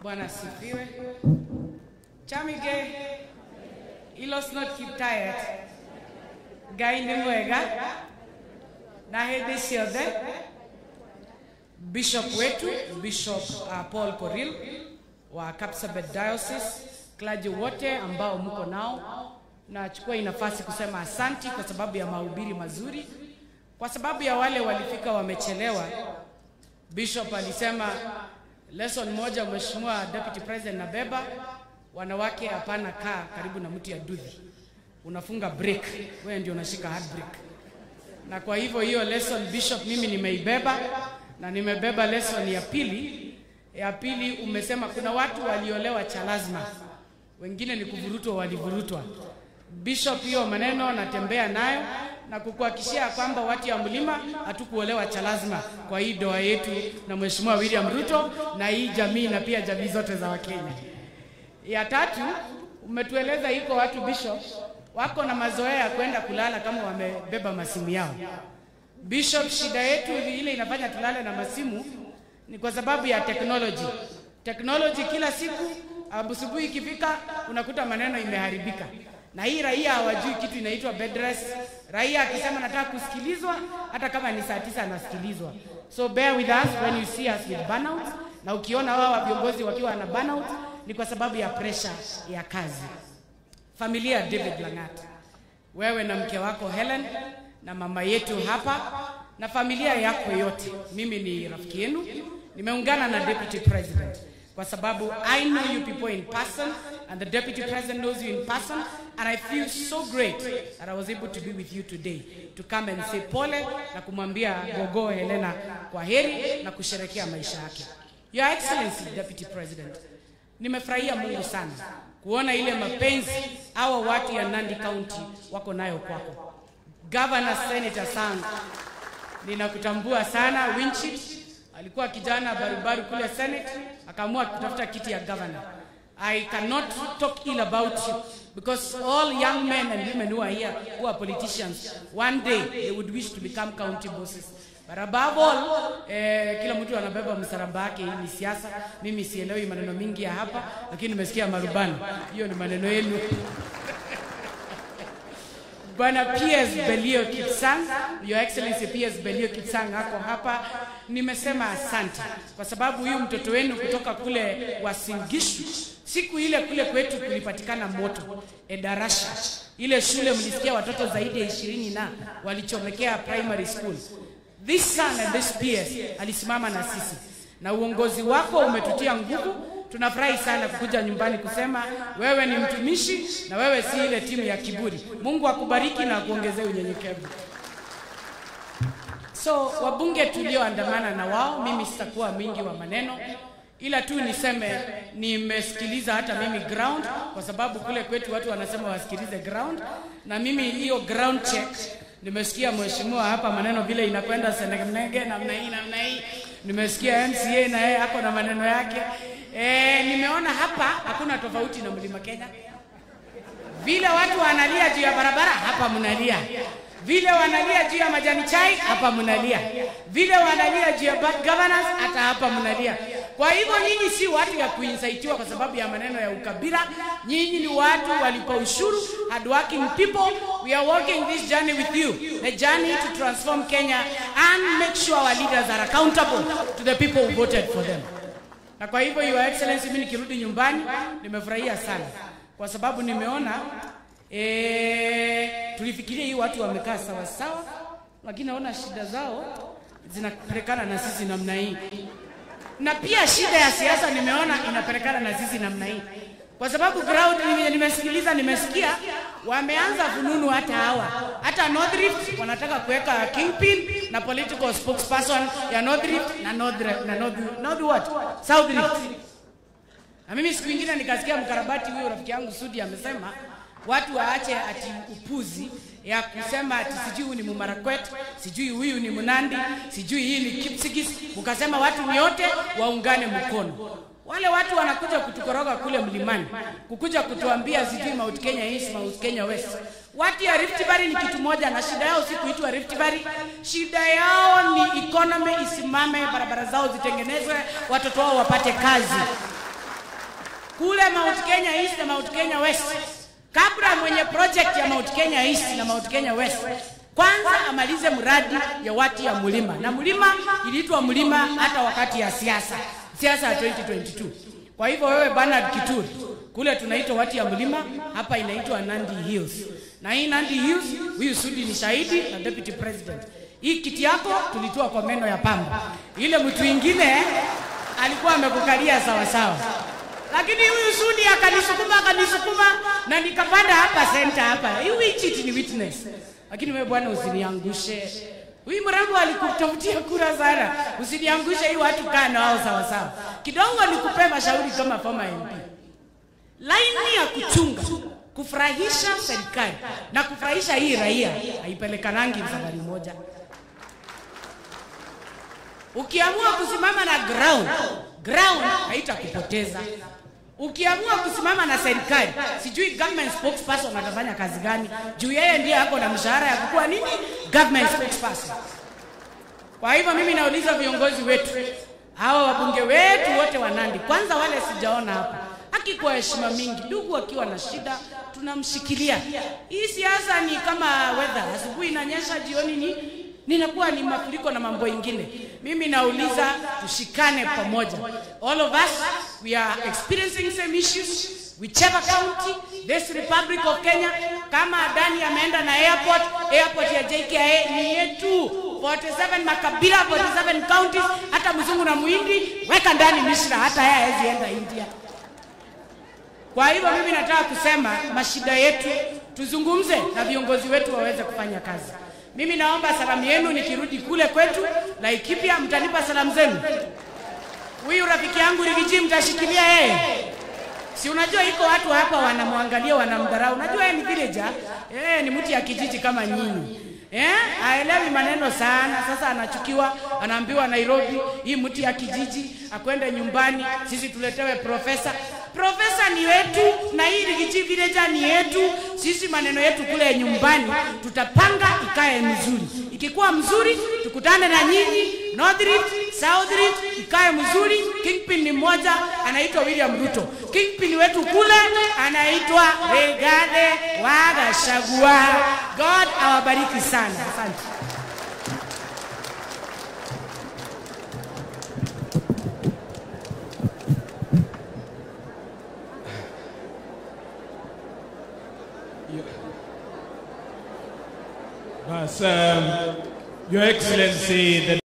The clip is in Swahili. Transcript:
Bwana asifiwe. Chamige ilos not Kiptayat Ngai nĩ mwega na hĩndĩ ciothe bishop wetu bishop uh, Paul Koril wa Kapsabet Diocese, clergy wote ambao mko nao, nachukua hii nafasi kusema asanti kwa sababu ya mahubiri mazuri, kwa sababu ya wale walifika wamechelewa. Bishop alisema lesson moja, Mheshimiwa Deputy President nabeba, wanawake hapana kaa karibu na mti ya dudhi, unafunga break, wewe ndio unashika hard break. Na kwa hivyo hiyo lesson Bishop mimi nimeibeba na nimebeba lesson ya pili. Ya pili umesema kuna watu waliolewa cha lazima, wengine ni kuvurutwa, walivurutwa. Bishop, hiyo maneno natembea nayo na kukuhakikishia kwamba watu ya mlima hatukuolewa cha lazima kwa hii doa yetu na Mheshimiwa William Ruto na hii jamii na pia jamii zote za Wakenya. Ya tatu umetueleza iko watu Bishop wako na mazoea ya kwenda kulala kama wamebeba masimu yao. Bishop, shida yetu ile inafanya tulale na masimu ni kwa sababu ya technology. Technology kila siku asubuhi ikifika unakuta maneno imeharibika, na hii raia hawajui kitu inaitwa bed rest. Raia akisema nataka kusikilizwa, hata kama ni saa tisa anasikilizwa. So bear with us when you see us with burnout, na ukiona wao viongozi wakiwa na burnout ni kwa sababu ya pressure ya kazi. Familia ya David Langat, wewe na mke wako Helen na mama yetu hapa na familia yako yote, mimi ni rafiki yenu, nimeungana na deputy president kwa sababu I know you people in person and the deputy president knows you in person and I feel so great that I was able to be with you today to come and say pole na kumwambia gogo Helena kwa heri na kusherekea maisha yake. Your Excellency Deputy President, nimefurahia Mungu sana kuona ile mapenzi hawa watu ya Nandi County wako nayo kwako. Governor Senator Sang, ninakutambua sana. Winchit alikuwa kijana barubaru kule Senate, akaamua kutafuta kiti ya governor. I cannot talk ill about you because all young men and women who are here who are politicians one day they would wish to become county bosses. But above all, eh, kila mtu anabeba msalaba wake. Hii ni siasa. Mimi sielewi maneno mingi ya hapa, lakini nimesikia marubani, hiyo ni maneno yenu. Bwana PS Belio Kipsang, Your Excellency PS Belio Kipsang ako hapa. Nimesema asante kwa sababu huyu mtoto wenu kutoka kule Wasingishu, siku ile kule kwetu kulipatikana moto Edarasha, ile shule mlisikia watoto zaidi ya ishirini na walichomekea primary school. This son and this PS alisimama na sisi, na uongozi wako umetutia nguvu tunafurahi sana kukuja nyumbani kusema wewe ni mtumishi na wewe si ile timu ya kiburi. Mungu akubariki na akuongezee unyenyekevu. So wabunge tulioandamana na wao, mimi sitakuwa mwingi wa maneno, ila tu niseme nimesikiliza hata mimi ground, kwa sababu kule kwetu watu wanasema wasikilize ground, na mimi hiyo ground check nimesikia mheshimiwa hapa maneno vile inakwenda senenege namna hii namna hii. Nimesikia MCA na yeye ako na maneno yake. E, nimeona hapa hakuna tofauti na mlima Kenya. Vile watu wanalia juu ya barabara, hapa mnalia. Vile wanalia juu ya majani chai, hapa mnalia. Vile wanalia juu ya bad governance, hata hapa mnalia. Kwa hivyo nyinyi si watu ya kuinsaitiwa kwa sababu ya maneno ya ukabila. Nyinyi ni watu walipa ushuru, hardworking people. We are walking this journey with you, the journey to transform Kenya and make sure our leaders are accountable to the people who voted for them. Na kwa hivyo Your Excellency, mimi nikirudi nyumbani nimefurahia sana kwa sababu nimeona e, tulifikiria hii watu wamekaa sawa sawa, lakini naona shida zao zinapelekana na sisi namna hii, na pia shida ya siasa nimeona inapelekana na sisi namna hii, kwa sababu ground nime- nimesikiliza, nimesikia wameanza fununu hata hawa hata North Rift wanataka kuweka kingpin na political spokesperson ya North Rift na North, na North, North what? South Rift. Na mimi siku ingine nikasikia mkarabati huyo rafiki yangu Sudi amesema watu waache ati upuzi ya kusema ati sijui huyu ni Mumarakwet, sijui huyu ni Mnandi, sijui hii ni Kipsigis. Ukasema watu nyote waungane mkono. Wale watu wanakuja kutukoroga kule mlimani, kukuja kutuambia sijui Mount Kenya East, Mount Kenya West. Watu ya Rift Valley ni kitu moja, na shida yao si kuitwa Rift Valley. Shida yao ni economy isimame, barabara zao zitengenezwe, watoto wao wapate kazi. kule Mount Kenya East na Mount Kenya West, kabla mwenye project ya Mount Kenya East na Mount Kenya West kwanza amalize mradi ya wati ya mlima, na mlima iliitwa mlima hata wakati ya siasa siasa ya 2022. Kwa hivyo wewe Bernard Kituri, kule tunaitwa wati ya mlima, hapa inaitwa Nandi Hills, na hii Nandi Hills, huyu Sudi ni shahidi na deputy president. Hii kiti yako tulitoa kwa meno ya pamba, ile mtu ingine alikuwa amekukalia sawa sawa lakini huyu Sudi akanisukuma akanisukuma na nikapanda hapa center hapa. Hii chiti ni witness. Lakini wewe bwana usiniangushe. Huyu mrembo alikutafutia kura sana. Usiniangushe hii watu kaa na wao sawa sawa. Kidogo nikupe mashauri kama former MP. Laini ya kuchunga kufurahisha serikali na kufurahisha hii raia haipelekanangi safari moja. Ukiamua kusimama na ground, ground haitakupoteza. Ukiamua kusimama na serikali, sijui government spokesperson atafanya kazi gani, juu yeye ndiye ako na mshahara ya kukuwa nini government spokesperson. Kwa hivyo mimi nauliza viongozi wetu, hawa wabunge wetu wote wa Nandi, kwanza wale sijaona hapa, haki kwa heshima mingi, ndugu akiwa na shida tunamshikilia. Hii siasa ni kama weather, asubuhi inanyesha, jioni ni ninakuwa ni mafuriko na mambo ingine. Mimi nauliza tushikane pamoja. All of us we are experiencing same issues whichever county this republic of Kenya. Kama Adani ameenda na airport, airport ya JKIA ni yetu 47 makabila 47 counties, hata mzungu na muhindi weka ndani Misra, hata yeye hawezi enda India. Kwa hivyo mimi nataka kusema mashida yetu tuzungumze na viongozi wetu waweze kufanya kazi. Mimi naomba salamu yenu nikirudi kule kwetu Laikipia, mtanipa salamu zenu. Huyu rafiki yangu Rigiji mtashikilia yeye, si unajua iko watu hapa wanamwangalia wanamdharau. Unajua yeye ni villager, yeye ni mtu ya kijiji kama nyinyi. Eh, haelewi maneno sana. Sasa anachukiwa, anaambiwa Nairobi, hii mtu ya kijiji akwende nyumbani, sisi tuletewe profesa. Profesa ni wetu na hii Rigiji villager ni yetu. Sisi maneno yetu kule nyumbani tutapanga ikae mzuri. Ikikuwa mzuri, tukutane na nyinyi North Rift, South Rift ikae mzuri. Kingpin ni mmoja anaitwa William Ruto. Kingpin wetu kule anaitwa Rigathi wa Gachagua. God awabariki sana. Asante. Yes, um, Your Excellency, the